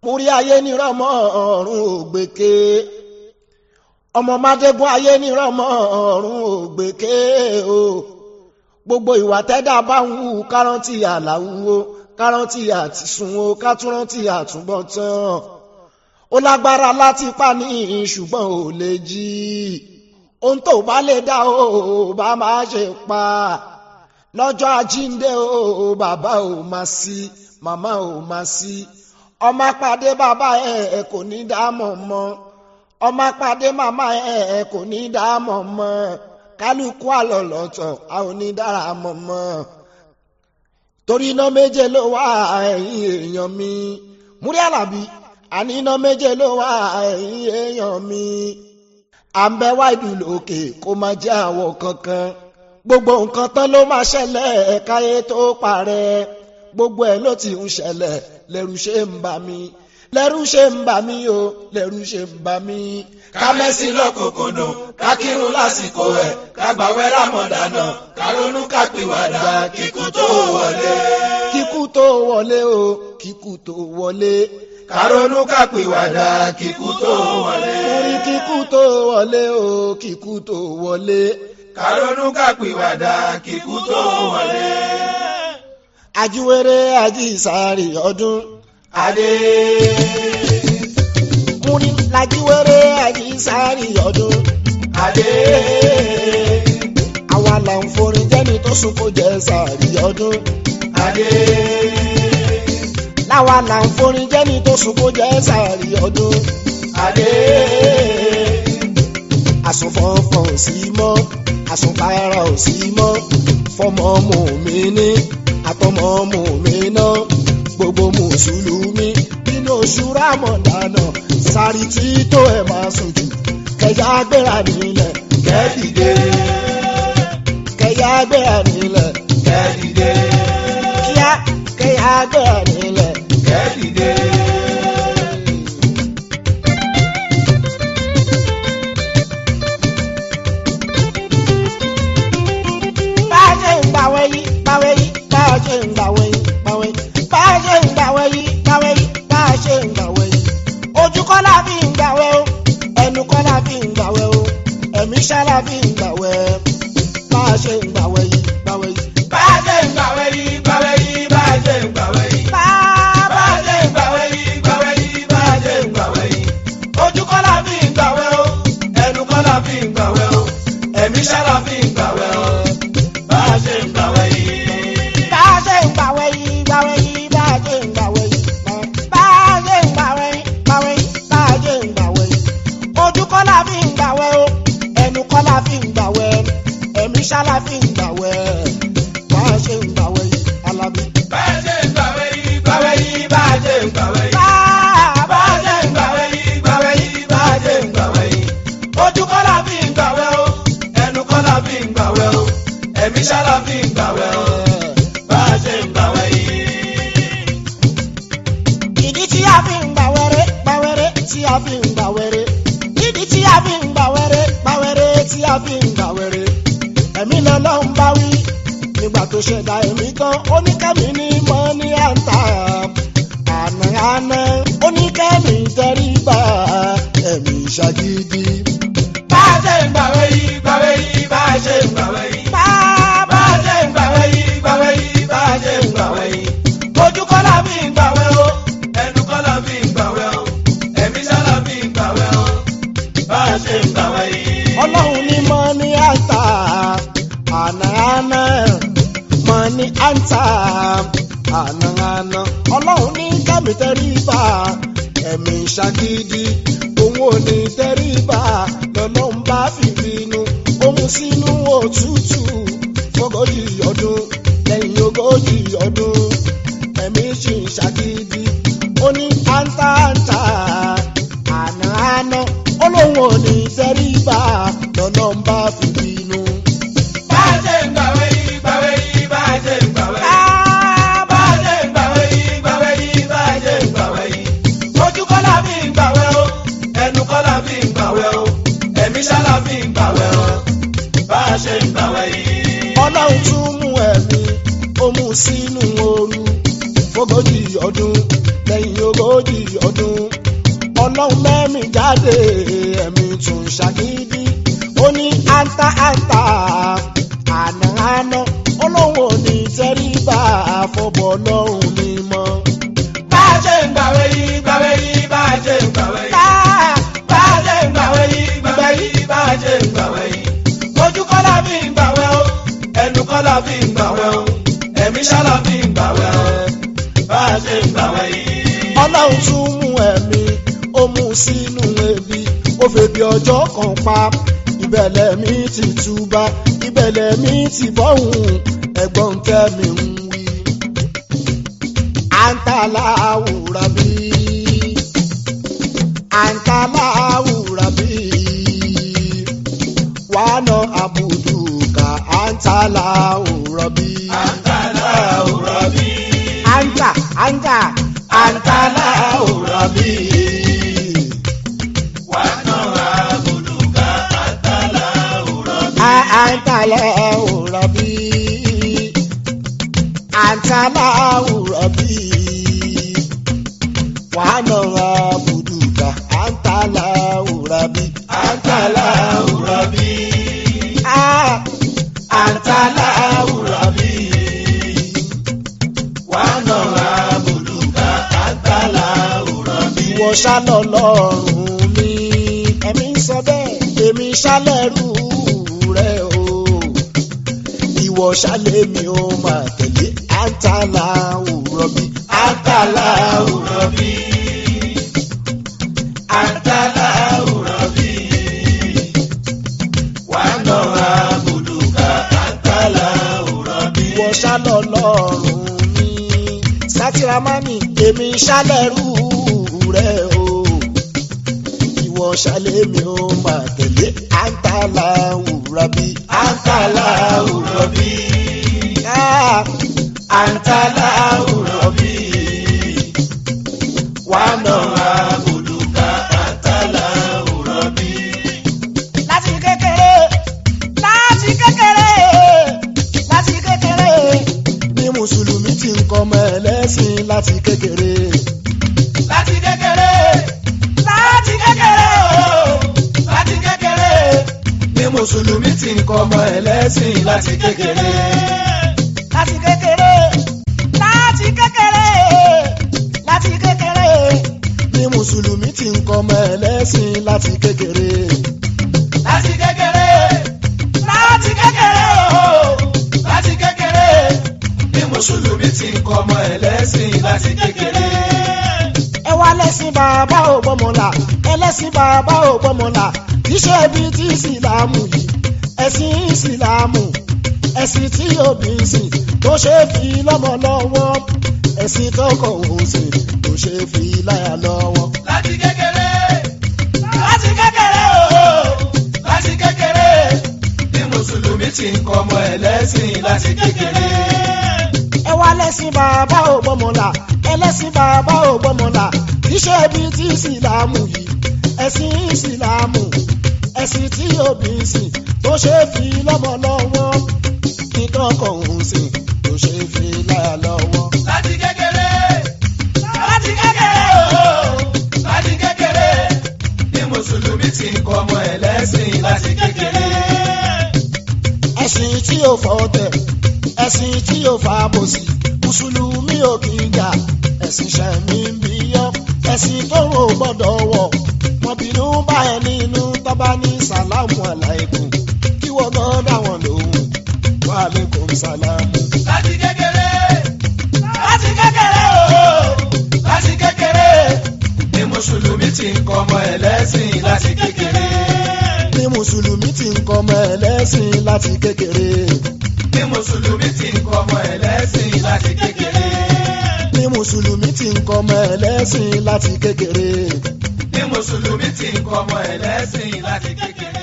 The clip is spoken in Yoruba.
múrí ayé nírọ̀mọ́ ọ̀run ògbèké ọmọ mádégún ayé nírọ̀mọ́ ọ̀run ògbèké o gbogbo ìwà tẹ́dá bá ń wù kárántì àlàwúwo kárántì àtisùn o kátúrántì àtúbọ̀tán ó lágbára láti pa ní ṣùgbọ́n ò lè jí ohun tó bá lè dá o bá máa ṣe pa lọ́jọ́ àjíǹde o bàbá ò máa sí màmá ò máa sí ọmọ pàdé bàbá ẹ kò ní dámọ̀ mọ́ ọmọ pàdé màmá ẹ kò ní dámọ̀ mọ́ kálukú àlọ́lọ́tọ̀ a ò ní dára mọ̀ mọ́ torí iná méje ló wà ẹ̀yìn èèyàn mi múrí àlàbí àní iná méje ló wà ẹ̀yìn èèyàn mi à ń bẹ wá ìlú lókè kó má jẹ́ àwọ̀ kankan gbogbo nǹkan tán ló máa ṣẹlẹ̀ káyé tó parẹ́ gbogbo ẹ̀ ló ti ń ṣẹlẹ̀ lẹ́rù ṣe ń bà mí lẹ́rù ṣe ń bà mí o lẹ́rù ṣe ń bà mí. ká mẹ́sì lọ́kòkòdò ká kírun lásìkò ẹ̀ ká gbàwẹ̀ rámọ̀dánà ká ronú ká pìwàdà kíkú tó wọlé. kíkú tó wọlé o kíkú tó wọlé. ká ronú ká pìwàdà kíkú tó wọlé. orí kíkú tó wọlé o kíkú tó wọlé. ká ronú ká pìwàdà kíkú tó wọlé. ajíwèrè ajísàárì ọdún. adé. múni lajíwèrè ajísàárì ọdún. adé. àwa là ń forin jẹ́ni tó sùn kó jẹ́ sàárì ọdún. adé. láwa là ń forin jẹ́ni tó sùn kó jẹ́ sàárì ọdún. adé. àsùnfọ̀nfọ̀n ò sí mọ́ àsùnkára ò sí mọ́ fọmọ mòmíní àtọmọ mòmíná gbogbo mùsùlùmí nínú oṣù rámọ̀dánà sáré tí tó ẹ̀ máa sojú kẹyà gbéra nílẹ̀ kẹ́dìdé. kẹyà gbéra nílẹ̀ kẹ́dìdé. kíá kẹyà gbéra nílẹ̀. kẹ́dìdé. bá a ṣe ń gbàwẹ̀ yìí gbàwẹ̀ yìí bá a ṣe ń gbàwẹ̀ yìí gbàwẹ̀ yìí bá a ṣe ń gbàwẹ̀ yìí gbàwẹ̀ yìí bá a ṣe ń gbàwẹ̀ yìí ojú kọ́ la fi ń gbàwẹ̀ o ẹnu kọ́ la fi ń gbàwẹ̀ o ẹ̀mí ṣá la fi ń gbàwẹ̀ bá a ṣe ń gbàwẹ̀ yìí gbàwẹ̀ yìí. bá a ṣe ń gbàwẹ̀ yìí gbàwẹ̀ yìí bá a ṣe ń gbàwẹ̀ yìí. bá bá a ṣe ń gbàwẹ̀ yìí gbàwẹ̀ yìí bá a ṣe ń gbàwẹ̀ yìí. ojú kọ́ la fi ń gbàwẹ̀ o ẹnu kọ́ la fi ń gbàwẹ̀ o ẹ̀mí ṣá la fi ń gbàwẹ̀ o bá a ṣe ń gbàwẹ̀ yìí. bá a ṣe ń gbàwẹ̀ yìí gbàwẹ̀ yìí bá a ṣe ń gbàwẹ̀ yìí bá a ṣe ń gbàwẹ̀ yìí gbàwẹ̀ yìí bá a ṣe ń gbàwẹ̀ yìí ojú kọ́ la fi ń gbàwẹ̀ o ẹnu kọ́ la fi ń gbàwẹ̀ ẹ̀mí ṣá la fi ń gbàwẹ̀ bá a ṣe ń gbàwẹ̀ yìí alábí. bá a ṣe ń gbàwẹ̀ yìí gbàwẹ̀ yìí bá a ṣe ń gbàwẹ̀ yìí. bá bá a ṣe ń gbàwẹ̀ yìí gbàwẹ̀ yìí bá a ṣe ń gbàwẹ̀ yìí. ojú kọ́ la fi ń gbàwẹ̀ o ẹnu kọ́ la fi ń gbàwẹ̀ o ẹ̀mí ṣá la fi ń gbàwẹ̀ o bá a ṣe ń gbàwẹ̀ yìí. ìdí tí a fi ń gbàwẹ̀rẹ̀ gbàwẹ̀rẹ̀ tí a fi ń gbàwẹ̀rẹ̀ ìdí tí a fi ń gbàwẹ̀rẹ̀ gbàwẹ̀rẹ̀ tí a fi ń gbàwẹ̀rẹ̀ ẹ̀mí lọ́lọ́run bá wí nígbà tó ṣẹ̀dá ẹ̀mí tán oníkẹ́mi ní mọ́ ní àǹtà àná àná oníkẹ́mi tẹríba ẹ̀mí ṣàgídí. bá a ṣe ń gbàwẹ̀ yìí gbàwẹ̀ yìí bá a ṣe ń gbàwẹ̀ yìí. bá bá a ṣe ń gbàwẹ̀ yìí gbàwẹ̀ yìí bá a ṣe ń gbàwẹ̀ yìí. ojú kọ́ la fi ń gbàwẹ̀ o ẹnu kọ́ la fi ń gbàwẹ̀ o ẹ̀mí ṣá la fi ń gbàwẹ̀ o bá a ṣe ń gbàwẹ̀ yìí. ọlọ́run ní mọ́ ní àǹtà àná àná mọ́ ní àǹtà àná àná ọlọ́run ní kẹ́mi tẹríba ẹ̀mí ṣàgídí òun ò ní tẹríba lọ́lọ́run bá fi bínú òun sínú òtútù fọ́gọ́jì ọdún lẹ́yìn ogójì ọdún ẹ̀mí ṣì ń ṣàgídí ó ní àǹtà àǹtà àná àná olóhùn ò ní tẹríba lọ́lọ́run bá fi bínú. bá a ṣe ń gbàwẹ̀ yìí gbàwẹ̀ yìí bá a ṣe ń gbàwẹ̀ yìí. bá a ṣe ń gbàwẹ̀ yìí gbàwẹ̀ yìí bá a ṣe ń gbàwẹ̀ yìí. ojú kọ́ la fi ń gbàwẹ̀ o ẹnu kọ́ la fi ń gbàwẹ̀ o ẹ̀mí ṣá la fi ń gbàwẹ̀ o bá a ṣe ń gbàwẹ̀ yìí. ọlọ́run tún mú ẹ̀mí ó mú sínú ooru fógójì ọdún lẹ́yìn ogójì sọdún ọlọ́run mẹ́mí jáde ẹ̀mí tún ṣàgídí ó ní anta anta àná àná ọlọ́run ò ní tẹríba àfọ̀bọ̀ ọlọ́run mímọ́. bá a ṣe ń gbàwé yìí gbàwé yìí bá a ṣe ń gbàwé yìí. bá a ṣe ń gbàwé yìí gbàwé yìí bá a ṣe ń gbàwé yìí. ojú kọ́lá fi ń gbàwé o ẹnu kọ́lá fi ń gbàwé o ẹ̀mí ṣálá fi ń gbàwé o bá a ṣe ń gbàwé yìí. ọlọ́run tún mú ẹ̀mí ó mú sínú ebi ó febi ọjọ́ kan pa ìbẹ̀lẹ̀ mi ti túbà ìbẹ̀lẹ̀ mi ti bọ́hùn ẹ̀gbọ́n tẹ́mi ń wí. àǹtàlà àwùrà bí àǹtàlà àwùrà bí wàánà àbùdù ká àǹtàlà àwùrà bí. àǹtàlà òrọ̀ bí. àǹtà àǹtà àǹtàlà àwùrà bí. wà á nà àbùdùkà àǹtàlà òrọ̀ bí. àǹtàlà àwùrà bí. àǹtàlà àwùrà bí. wàánà àbùdù ká àǹtàlà àwùrà bí. àǹtàlà òrọ̀ bí. Ah, àǹtàlà òrọ̀ bí. wà á nà àbùdùkà àǹtàlà òrọ̀ bí. ìwọ ṣálọ lọ́rùn mi ẹ̀mí ń sọ bẹ́ẹ̀ èmi ṣálẹ̀rù rẹ o ìwọ ṣálẹ̀ mi ó máa tẹ̀lé àǹtàlà òwúrọ̀ bí àǹtàlà òrọ̀ bí. àǹtàlà òrọ̀ bí. wà á nà àbùdùkà àǹtàlà òrọ̀ bí. ìwọ ṣálọ lọ́rùn mi sátìrámánì èmi ṣálẹ̀rù rẹ o ìwọ ṣálẹ̀ mi ó máa tẹ̀lé àǹtàlà òwúrọ̀ bí àǹtàlà òrọ̀ bí. Ah, àǹtàlà òrọ̀ bí. wà á nà àbùdùkà àǹtàlà òrọ̀ bí. láti kékeré láti kékeré láti kékeré ní mùsùlùmí ti ń kọ́ ọmọ ẹlẹ́sìn láti kékeré láti kékeré láti kékeré o láti kékeré ní mùsùlùmí ti ń kọ́ ọmọ ẹlẹ́sìn láti kékeré. láti kékeré láti kékeré láti kékeré ní mùsùlùmí ti ń kọ́ ọmọ ẹlẹ́sìn láti kékeré láti kékeré láti kékeré o láti kékeré ní mùsùlùmí ti ń kọ́ ọmọ ẹlẹ́sìn láti kékeré. ẹ wá lẹ́sìn bàbá ò gbọ́mọlà ẹlẹ́sìn bàbá ò gbọ́mọlà iṣẹ́ ibi tí ìsìlámù yìí ẹ̀sìn ìsìlámù ẹ̀sìn tí òbí ń sìn tó ṣe é fi lọ́mọ lọ́wọ́ ẹ̀sìn tọkọ òun sìn tó ṣe é fi láyà lọ́wọ́. láti kékeré láti kékeré o láti kékeré ní mùsùlùmí ti ń kọ́ ọmọ ẹlẹ́sìn láti kékeré. ẹ wá lẹ́sìn bàbá ò gbọ́mọlà ẹlẹ́sìn bàbá ò gbọ́mọlà iṣẹ́ ibi tí ìsìlámù yìí ẹ̀sìn ìsìlámù ẹ̀sìn tí òbí ń sìn tó ṣe é fi lọ́mọ lọ́wọ́ ìtọ́kọ̀ òun sìn tó ṣe é fi láyà lọ́wọ́. láti kékeré láti kékeré o láti kékeré ní mùsùlùmí ti ń kọ́ ọmọ ẹlẹ́sìn láti kékeré. ẹ̀sìn tí ò fọ́ tẹ̀ ẹ̀sìn tí ò fa bòsì mùsùlùmí ò kì í jà ẹ̀sìn ṣẹ̀mí ń bí yọ́ ẹ̀sìn tó rò gbọ́dọ̀ wọ̀ wọn bínú bá ẹ nínú tọ́ba ní sàlámù aláìkùm kí wọ́n gan dá wọn lóhùn wa alaikum sàlámù. láti kékeré láti kékeré o láti kékeré ní mùsùlùmí ti ń kọ́ ọmọ ẹlẹ́sìn láti kékeré. ní mùsùlùmí ti ń kọ́ ọmọ ẹlẹ́sìn láti kékeré ní mùsùlùmí ti ń kọ́ ọmọ ẹlẹ́sìn láti kékeré. ní mùsùlùmí ti ń kọ́ ọmọ ẹlẹ́sìn láti kékeré. ní mùsùlùmí ti ń kọ́ ọmọ ẹlẹ́sìn láti kékeré.